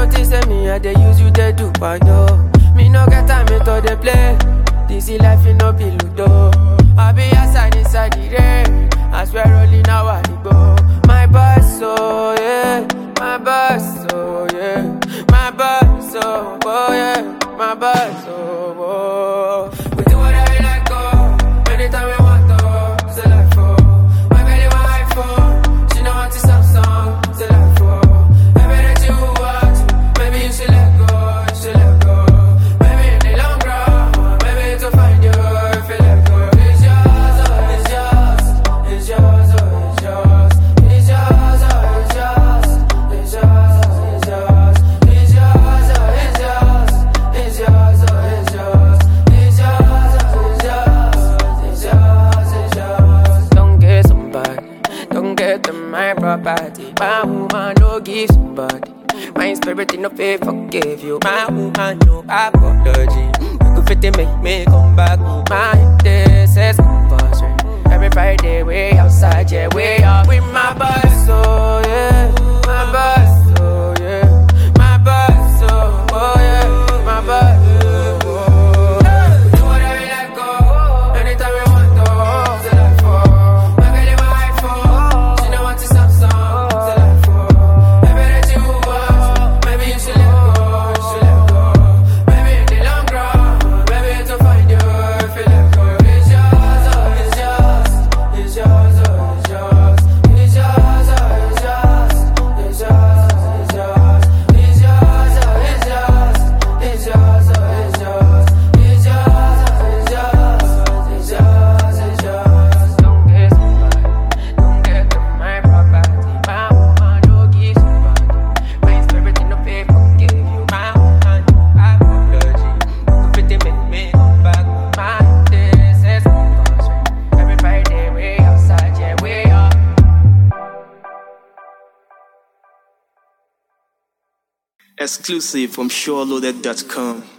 notice say me, I dey use you, they do yo. Me no get time me to dey play. This is life, it no be ludo. I be outside inside the rain. I swear rolling now I go. My boss, oh yeah. My boss, oh yeah. My boss, oh, oh yeah. My boss, oh, oh. We do whatever we like, oh. Anytime we want, oh. Say like for. My belly want iPhone. She know want to Samsung. Say like for. Baby, that you want. Maybe you should let go. You should let go. Maybe in the long run. Maybe to find you. If you let go. It's yours, oh, it's yours. It's yours, oh, it's yours. It's yours, oh, it's yours. It's yours, oh, it's yours. It's yours, oh, it's yours. It's yours, oh, it's yours. It's yours, oh, it's yours. It's yours, it's yours. Don't get somebody. Don't get them my property. My woman no give somebody. My spirit in no faith forgive you. My woman no apology. You could fit it, make me come back. My this is compulsory. Every Friday we outside, yeah, we out with my boss, oh yeah. My boss, oh yeah. My boss, oh, oh yeah. My boss, oh, oh. We do whatever we like, oh. Anytime we want, oh. Say like for. My belly want iPhone. She know want to Samsung. Say like for. Maybe that you want. Maybe you should let go. You should let go. Maybe in the long run. Maybe to find you. If you let go. It's yours, oh, it's yours. It's yours, oh, it's yours. It's yours, oh, it's yours. It's yours, oh, it's yours. It's yours, oh, it's yours. It's yours, oh, it's yours. It's yours, oh, it's yours. It's yours, it's yours. Don't get somebody. Don't get them my property. My woman no give somebody. My spirit in the faith forgive you. My woman no apology. You fit it, make me come back. My this is compulsory. Every Friday we outside, yeah we are. Exclusive from SureLoaded.com.